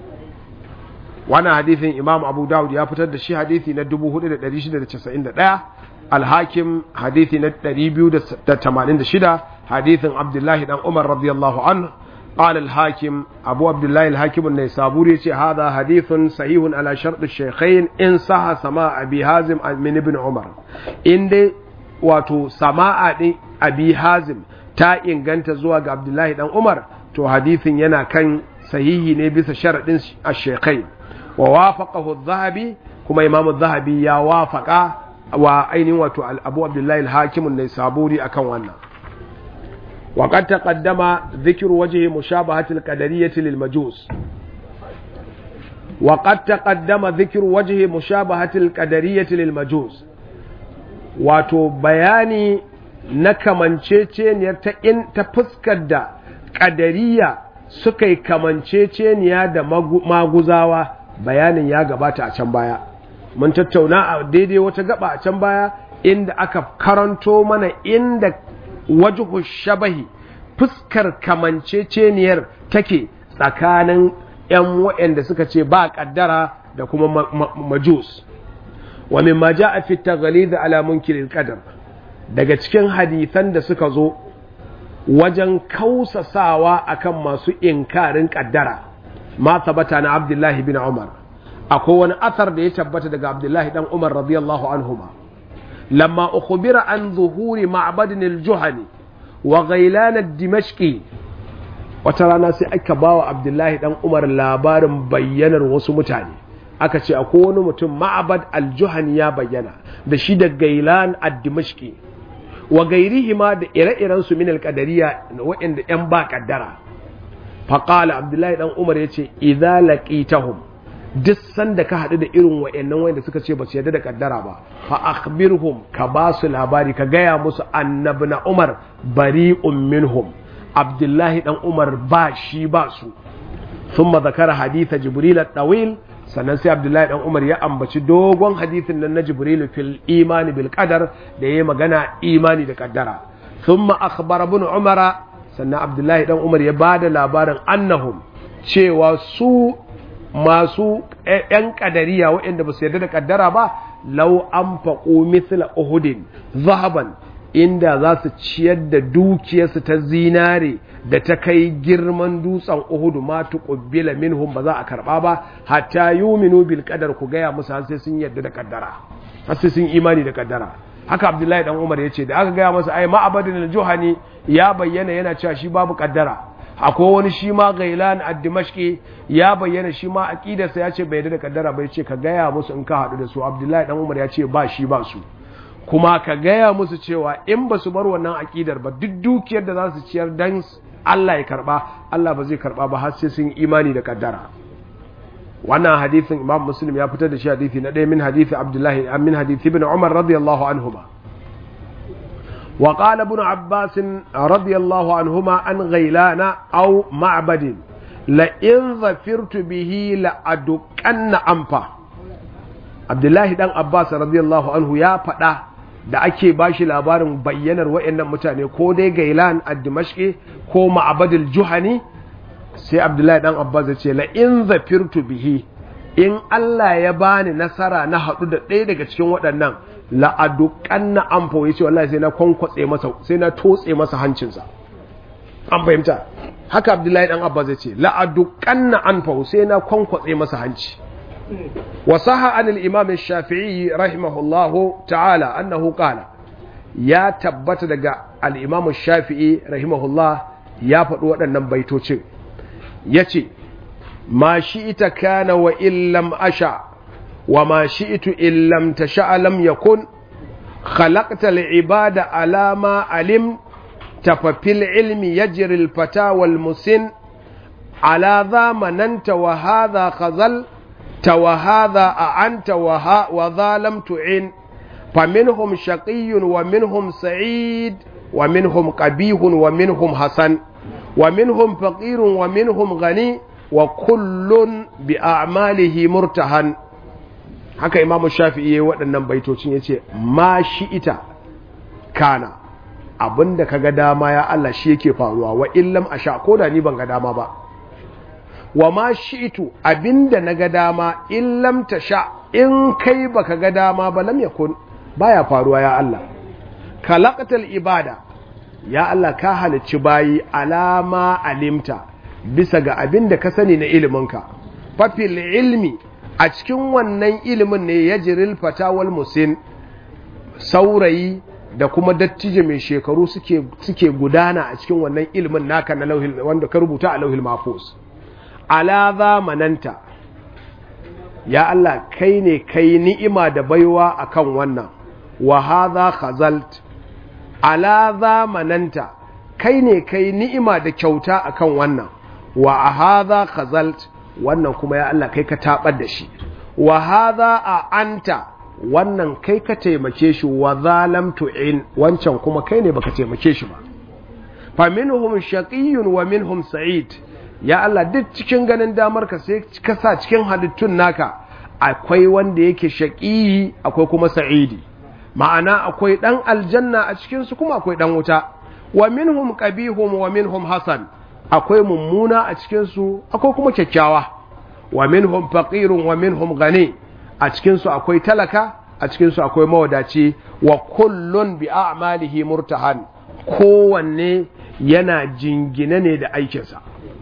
wannan hadithin imam abu dawud ya fitar da shi hadithi na 4691 alhakim hadithi na 286 hadithin abdullahi dan umar radiyallahu anhu قال الحاكم أبو عبد الله الحاكم النيسابوري هذا حديث صحيح على شرط الشيخين إن صح سماع أبي هازم من ابن عمر إن دي واتو سماع أبي هازم تا إن كانت زواج عبد الله بن عمر تو حديث ينا كان صحيح نبي شرط الشيخين ووافقه الذهبي كما إمام الذهبي يا وافق وأين واتو أبو عبد الله الحاكم النيسابوري أكون وانا وقد تقدم ذكر وجه مشابهة القدرية للمجوس وقد تقدم ذكر وجه مشابهة القدرية للمجوس wato bayani na kamanceceniyar ta in ta fuskar da ƙadariya suka yi kamanceceniya da maguzawa bayanin ya gabata a can baya mun tattauna a daidai wata gaba a can baya inda aka karanto mana inda wajhu shabahi fuskar kamanceceniyar take tsakanin ‘yan waɗanda suka ce ba ƙaddara da kuma majus wa min ma ja a fita da alamun kilin ƙadar daga cikin hadithan da suka zo wajen kausasawa akan masu inkarin ƙaddara ma tabbata na abdullahi bin umar akwai wani athar da ya tabbata daga abdullahi dan umar radiyallahu anhuma lamma ukhbira an zuhuri ma'badin al-juhani wa ghailan ad-dimashqi wata rana sai aka bawa abdullahi dan umar labarin bayyanar wasu mutane aka ce akwai wani mutum ma'abad al-juhani ya bayyana da shi da gailan ad-dimashqi wa gairihima da ire-iren su min al-qadariyya waɗanda yan ba kaddara faqala abdullahi dan umar yace idza laqitahum duk sanda ka haɗu da irin wa'annan wanda suka ce ba su yarda da kaddara ba fa akhbirhum ka ba su labari ka gaya musu annabi na umar bari'un minhum abdullahi dan umar ba shi ba su thumma zakara haditha jibril at-tawil sannan sai abdullahi dan umar ya ambaci dogon hadithin nan na jibril fil imani bil qadar da yayi magana imani da kaddara thumma akhbara ibn umara sannan abdullahi dan umar ya bada labarin annahum cewa su masu ‘yan ƙadariya waɗanda ba su yarda da ƙaddara ba, lau an faƙo mithla Uhudin zahaban inda za su ciyar da dukiyarsu ta zinare da ta kai girman dutsen Uhudu ma tuqbila minhum ba za a karɓa ba hatta yuminu bil qadar ku gaya musu har sai sun yarda da ƙaddara har sai sun imani da ƙaddara haka abdullahi dan umar ya ce da aka gaya masa ai ma'abadin juhani ya bayyana yana cewa shi babu kaddara akwai wani shi ma gailan ad-dimashqi ya bayyana shi ma aqidarsa ya ce bai da kaddara bai ce ka gaya musu in ka haɗu da su abdullahi dan umar ya ce ba shi ba su kuma ka gaya musu cewa in ba su bar wannan aƙidar ba duk dukiyar da za su ciyar dan Allah ya karba Allah ba zai karba ba har sai sun imani da kaddara wannan hadithin Imam Muslim ya fitar da shi hadithi na ɗaya min hadithi Abdullahi min hadithi ibn Umar radiyallahu anhuma wa qala ibn Abbas radiyallahu anhuma an ghailana aw ma'badin la in zafirtu bihi la aduqanna anfa Abdullahi dan Abbas radiyallahu anhu ya faɗa da ake ba shi labarin bayyanar wa'annan mutane ko dai gailan a dimashki ko ma'abadul juhani sai abdullahi dan abbas ya ce la in zafirtu bihi in Allah ya bani nasara na haɗu da ɗaya daga cikin waɗannan la'adukan na amfa ya ce wallahi sai na kwankwatse masa sai na totse masa hancinsa an fahimta haka abdullahi dan abbas ya ce la'adukan na amfa sai na kwankwatse masa hanci وصح عن الإمام الشافعي رحمه الله تعالى أنه قال يا تبت دقى الإمام الشافعي رحمه الله يا فتوى أن بيتوچ يتي ما شئت كان وإن لم أشع وما شئت إن لم تشاء لم يكن خلقت العباد على ما علم ففي العلم يجري الفتى والمسن على ذا مننت وهذا خذل وهذا أعنت وها وذا لم تعن فمنهم شقي ومنهم سعيد ومنهم قبيح ومنهم حسن ومنهم فقير ومنهم غني وكل بأعماله مرتهن haka imam shafi'i yayi waɗannan baitocin yace ma shi ita kana abinda kaga dama ya Allah shi yake faruwa wa illam asha ko da ni ban ga dama ba wa ma shi'itu abinda na ga dama in lam sha in kai baka ga dama ba lam yakun baya faruwa ya Allah khalaqatal ibada ya Allah ka halicci bayi alama alimta bisa ga abinda ka sani na iliminka fafil ilmi a cikin wannan ilimin ne yajril fatawal musin saurayi da kuma dattijo mai shekaru suke suke gudana a cikin wannan ilimin naka na lauhil wanda ka rubuta a lauhil mahfuz ala zamananta ya Allah kai ne kai ni'ima da baiwa akan wannan wa hadha khazalt ala zamananta kai ne kai ni'ima da kyauta akan wannan wa hadha khazalt wannan kuma ya Allah kai ka tabar da shi wa hadha a anta wannan kai ka taimake shi wa zalam tu'in wancan kuma kai ne baka taimake shi ba fa minhum shaqiyyun wa minhum sa'id ya Allah duk cikin ganin damar ka sai ka sa cikin halittun naka akwai wanda yake shaqiyi akwai kuma sa'idi ma'ana akwai dan aljanna a cikin su kuma akwai dan wuta wa minhum qabihum wa minhum hasan akwai mummuna a cikin su akwai kuma kyakkyawa wa minhum faqirun wa minhum ghani a cikin su akwai talaka a cikin su akwai mawadaci wa kullun bi a'malihi murtahan kowanne yana jingine ne da aikinsa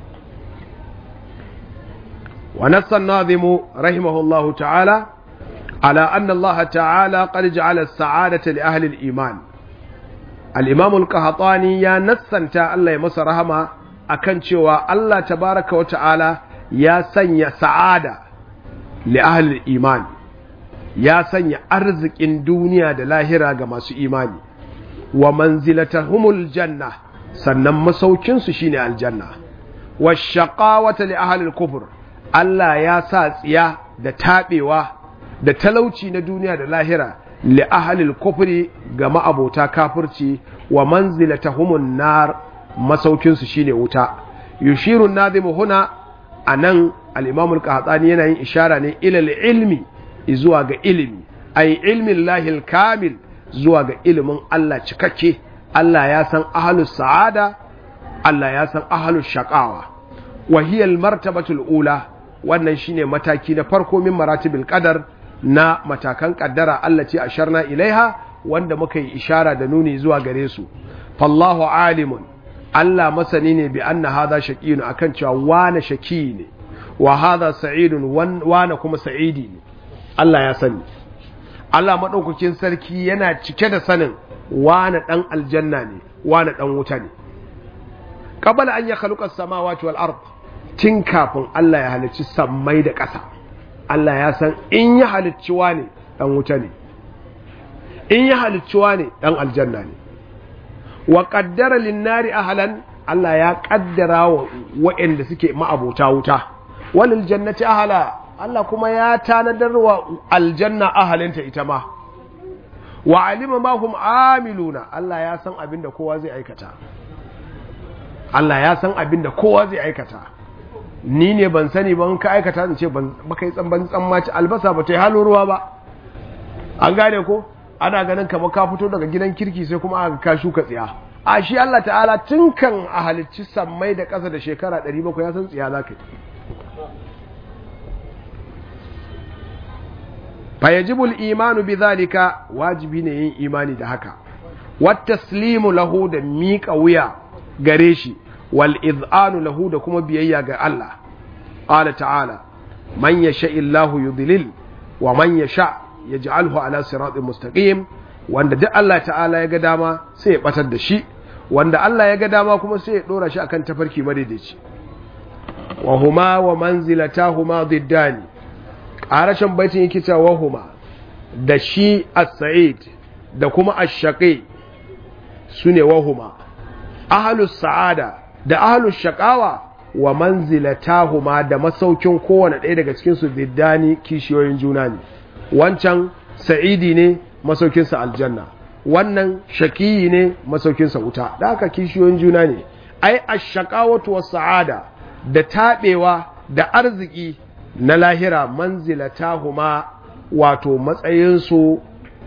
ونص الناظم رحمه الله تعالى على أن الله تعالى قد جعل السعادة لأهل الإيمان الإمام القهطاني يا نسنتا الله يمس رحمة أكن شوى الله تبارك وتعالى يا سنيا سعادة لأهل الإيمان يا سنيا أرزق إن دنيا دلاهرة كما إيماني ومنزلتهم الجنة sannan masaukinsu shine aljanna wa shaqawata li ahli al-kufr Allah ya sa tsiya da taɓewa da talauci na duniya da lahira li ahalil kufri ga ma'abota kafirci wa manzilatahumun nar masaukinsu shine wuta yushirun nazimu huna anan al-imam al-qahtani yana yin ishara ne ila ilmi zuwa ga ilimi ay ilmin lahil kamil zuwa ga ilimin Allah cikakke Allah ya san ahlus sa'ada Allah ya san ahlus shaqawa wa hiya al-martabatul ula wannan shine mataki na farko min maratibil qadar na matakan kaddara Allah ce asharna ilaiha wanda muka yi ishara da nuni zuwa gare su fallahu alimun Allah masani ne bi anna hadha shaqiyun akan cewa wana shaki ne wa hadha sa'idun wana kuma sa'idi ne Allah ya sani Allah maɗaukakin sarki yana cike da sanin wane ɗan aljanna ne wane ɗan wuta ne qabala an ya khaluqa samawati wal ard tun kafin Allah ya halicci sammai da ƙasa Allah ya san in ya halicci wane ɗan wuta ne in ya halicci wane ɗan aljanna ne wa qaddara lin-nari ahlan Allah ya kaddara wa waɗanda suke ma'abota wuta walil jannati ahla Allah kuma ya tanadar wa aljanna ahalinta ita ma wa alima ma hum amiluna Allah ya san abin da kowa zai aikata Allah ya san abin da kowa zai aikata ni ne ban sani ban ka aikata in ce ban baka yi tsamban tsammaci albasa ba ta yi halin ruwa ba an gane ko ana ganin kamar ka fito daga gidan kirki sai kuma aka ka shuka tsiya a shi Allah ta'ala tun kan a halicci sammai da ƙasa da shekara 700 ya san tsiya za ka yi fayajibul imanu bi zalika wajibi ne yin imani da haka wat taslimu lahu da miƙa wuya gare shi wal iz'anu lahu da kuma biyayya ga Allah qala ta'ala man yasha illahu yudlil wa man yasha yaj'alhu ala siratin mustaqim wanda duk Allah ta'ala ya ga dama sai ya batar da shi wanda Allah ya ga dama kuma sai ya dora shi akan tafarki madaidaici wa huma wa manzilatahuma diddani ƙarashin baitin yake cewa huma da shi as-sa'id da kuma ash-shaqi sune wahuma ahlus sa'ada da ahlus shaqawa wa manzilatahuma da masaukin kowane ɗaya daga cikin su diddani kishiyoyin juna ne wancan sa'idi ne masaukin sa aljanna wannan shaqiyi ne masaukin sa wuta da haka kishiyoyin juna ne ai ash-shaqawatu was-sa'ada da tabewa da arziki na lahira manzilatahuma wato matsayinsu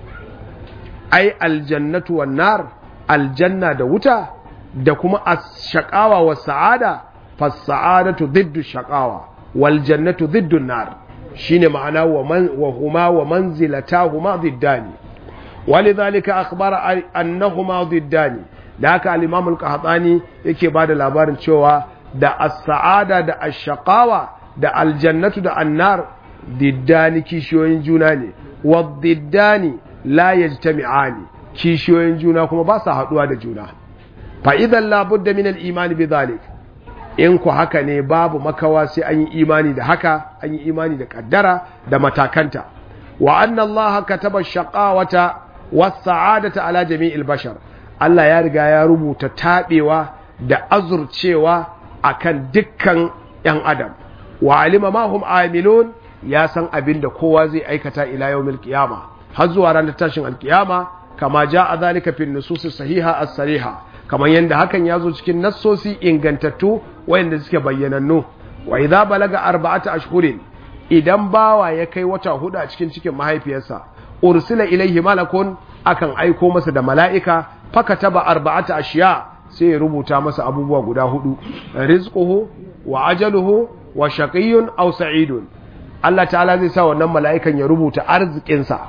ai aljannatu wan nar aljanna da wuta da kuma ash-shaqawa was sa'ada fas-sa'adatu diddu shaqawa wal jannatu diddu nar shine ma'ana wa man wa huma wa manzilatahuma diddani walidhalika akhbara annahuma diddani da haka al-imam al-qahtani yake bada labarin cewa da as-sa'ada da ash-shaqawa da aljannatu da annar diddani kishiyoyin juna ne wa diddani la yajtami'ani kishiyoyin juna kuma ba sa haduwa da juna fa idan la budda min al-iman bi dhalik in ku haka ne babu makawa sai an yi imani da haka an yi imani da kaddara da matakanta wa anna Allah kataba shaqawata was sa'adata ala jami'il bashar Allah ya riga ya rubuta tabewa da azurcewa akan dukkan yan adam wa alima ma hum amilun ya san abin da kowa zai aikata ila yawmil qiyama har zuwa ranar tashin alkiyama kama jaa zalika fi nusus sahiha as-sariha kamar yanda hakan ya zo cikin nassosi ingantattu wayanda suke bayyanannu wa idza balaga arba'ata ashhurin idan bawa ya kai wata hudu a cikin cikin mahaifiyarsa ursila ilaihi malakun akan aiko masa da mala'ika fakataba arba'ata ashiya sai ya rubuta masa abubuwa guda hudu rizquhu wa ajaluhu wa shaqiyyun aw sa'idun Allah ta'ala zai sa wannan mala'ikan ya rubuta arzikinsa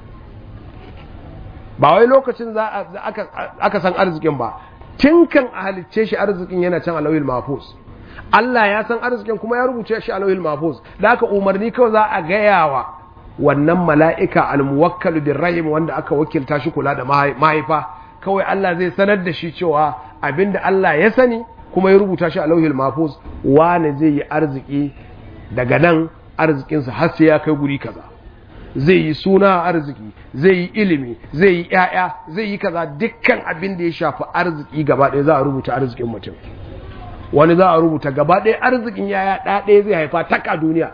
ba wai lokacin za aka aka san arzikin ba tun kan a halicce shi arzikin yana can alawil mahfuz Allah ya san arzikin kuma ya rubuce shi alawil mahfuz da aka umarni kawai za a gaya wa wannan mala'ika almuwakkal bin rahim wanda aka wakilta shi kula da mahaifa kawai Allah zai sanar da shi cewa abinda Allah ya sani kuma ya rubuta shi a lauhil mafuz wane zai yi arziki daga nan arzikinsa har sai ya kai guri kaza zai yi suna arziki zai yi ilimi zai yi ƴaƴa zai yi kaza dukkan abin da ya shafi arziki gaba ɗaya za a rubuta arzikin mutum wani za a rubuta gaba ɗaya arzikin yaya ɗa ɗaya zai haifa tak a duniya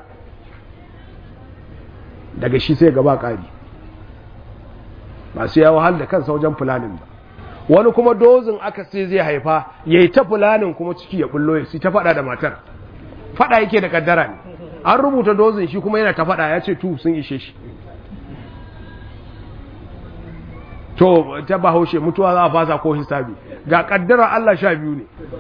daga shi sai gaba ƙari ba su ya wahal da kansa wajen fulanin ba wani kuma dozin aka sai zai haifa ya yi ta fulanin kuma ciki ya bullo ya ta faɗa da matar faɗa yake da kaddara ne an rubuta dozin shi kuma yana ta faɗa ya ce tu sun ishe shi to ta bahaushe mutuwa za a fasa ko hisabi ga kaddara Allah sha biyu ne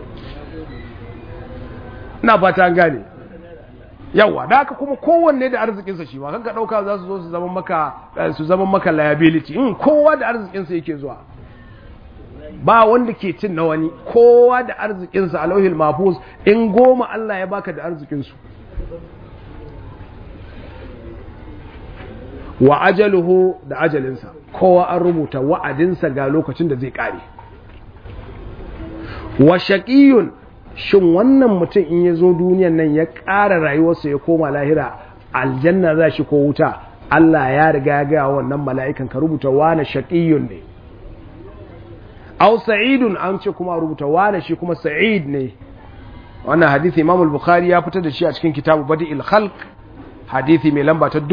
ina fata an gane yawa da haka kuma kowanne da arzikinsa shi ma kanka ɗauka za su zo su zama maka su zama maka liability in kowa da arzikinsa yake zuwa ba wanda ke cin na wani kowa da arzikinsa a lauhil mafus in goma Allah ya baka da arzikinsu wa ajaluhu da ajalinsa kowa an rubuta wa'adinsa ga lokacin da zai kare wa shaqiyun shin wannan mutum in ya zo duniyan nan ya ƙara rayuwarsa ya koma lahira aljanna za shi ko wuta Allah ya riga ya gaya wannan mala'ikan ka rubuta wane shaqiyun ne aw sa'idun an ce kuma rubuta wane shi kuma sa'id ne wannan hadisi Imam al-Bukhari ya fitar da shi a cikin kitabu Badi'il Khalq hadisi mai lamba ta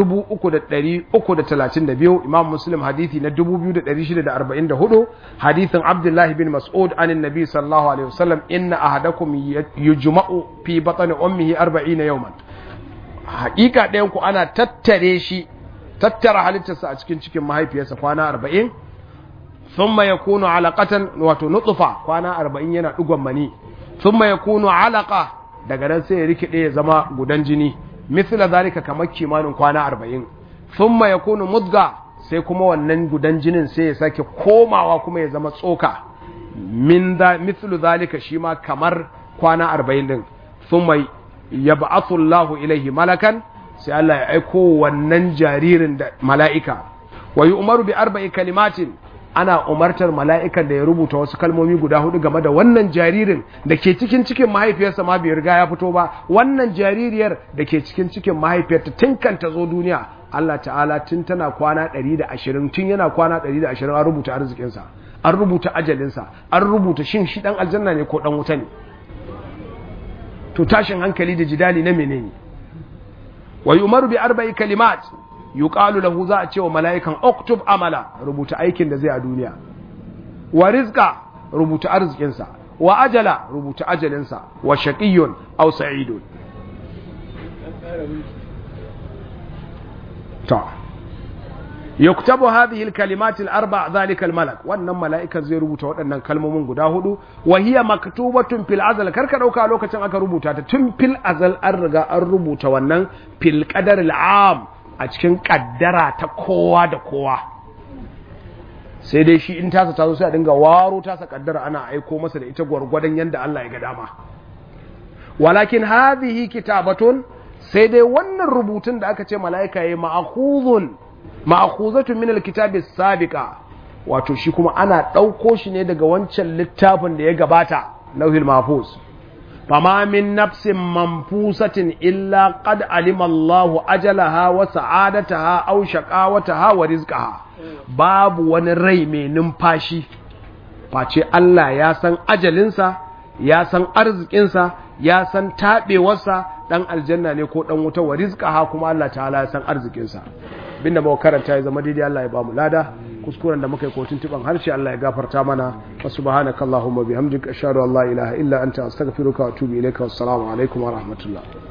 3332 Imam Muslim hadisi na 2644 hadisin Abdullah bin Mas'ud anin Nabi sallallahu alaihi wasallam inna ahadakum yujma'u fi batni ummihi 40 yawman hakika ɗayan ku ana tattare shi tattara halittarsa a cikin cikin mahaifiyarsa kwana 40 thumma yakunu alaqatan wato nutfa kwana 40 yana dugon mani thumma yakunu alaqa daga nan sai ya rikide ya zama gudan jini mithla zalika kamar kimanin kwana 40 thumma yakunu mudga sai kuma wannan gudan jinin sai ya sake komawa kuma ya zama tsoka min da mithlu zalika shi ma kamar kwana 40 din thumma yab'athu Allahu ilaihi malakan sai Allah ya aiko wannan jaririn da mala'ika wa yu'maru bi arba'i kalimatin ana umartar mala'ikan da ya rubuta wasu kalmomi guda hudu game da wannan jaririn da ke cikin cikin mahaifiyarsa ma bai riga ya fito ba wannan jaririyar da ke cikin cikin mahaifiyarta tun kan ta zo duniya Allah ta'ala tun tana kwana 120 tun yana kwana 120 an rubuta arzikinsa an rubuta ajalinsa an rubuta shin shi dan aljanna ne ko dan wuta ne to tashin hankali da jidali na menene wa yumaru bi arba'i kalimat yuqalu lahu za a ce wa mala'ikan uktub amala rubuta aikin da zai a duniya wa rizqa rubuta arzikinsa wa ajala rubuta ajalinsa wa shaqiyyun aw sa'idun ta yuktabu hadhihi alkalimat alarba' dhalika almalak wannan mala'ikan zai rubuta waɗannan kalmomin guda hudu wa hiya maktubatun fil azal karka dauka lokacin aka rubuta ta tun fil azal an riga an rubuta wannan fil qadar al'am a cikin kaddara ta kowa da kowa sai dai shi in tasa ta zo sai a dinga waro tasa kaddara ana aiko masa da ita gwargwadon yanda Allah ya ga dama walakin hadhihi kitabatun sai dai wannan rubutun da aka ce mala'ika yayi ma'khuzun ma'khuzatun min alkitabi sabiqa wato shi kuma ana dauko shi ne daga wancan littafin da ya gabata lauhil mahfuz fama min nafsin manfusatin illa qad alima Allahu ajalaha wa sa'adataha aw shaqawataha wa rizqaha babu wani rai mai numfashi face Allah ya san ajalinsa ya san arzikinsa ya san taɓewarsa ɗan aljanna ne ko ɗan wuta wa rizqaha kuma Allah ta'ala ya san arzikinsa binda muka karanta ya zama daidai Allah ya ba mu lada kuskuren da muka yi kotun tuban harshe Allah ya gafarta mana wa subhanakallahumma bihamdika ashhadu an la ilaha illa anta astaghfiruka wa atubu ilayka wassalamu alaikum wa rahmatullah